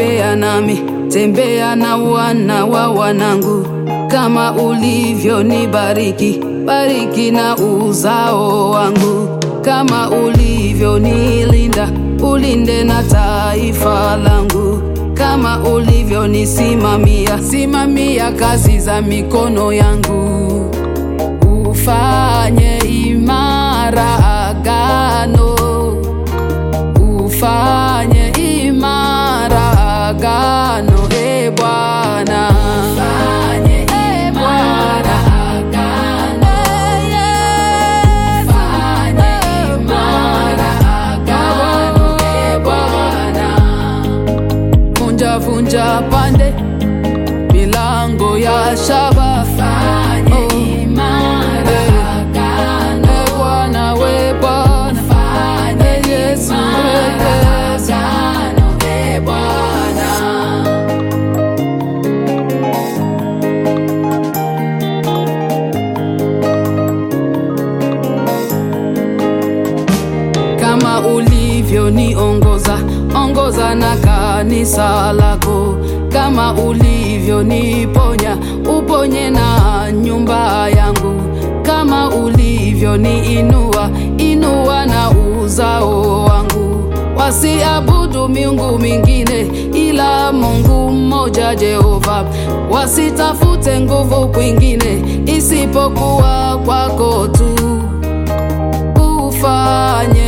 tembea nami, tembea na wana wa wanangu, kama ulivyonibariki, bariki na uzao wangu, kama ulivyonilinda, ulinde na taifa langu, kama ulivyonisimamia, simamia kazi za mikono yangu, ufanye imara agano ufanye imara agano e Bwana, ufanye imara agano ufanye imara agano e Bwana, vunja vunja pande milango ya shaba, fanye imara agano e Bwana, we Bwana, fanye Yesu agano e Bwana. kama ulivyoniongoza ongoza na kanisa lako, kama ulivyoniponya uponye na nyumba yangu, kama ulivyoniinua inua na uzao wangu, wasiabudu miungu mingine ila Mungu mmoja Jehova, wasitafute nguvu kwingine isipokuwa kwako tu ufanye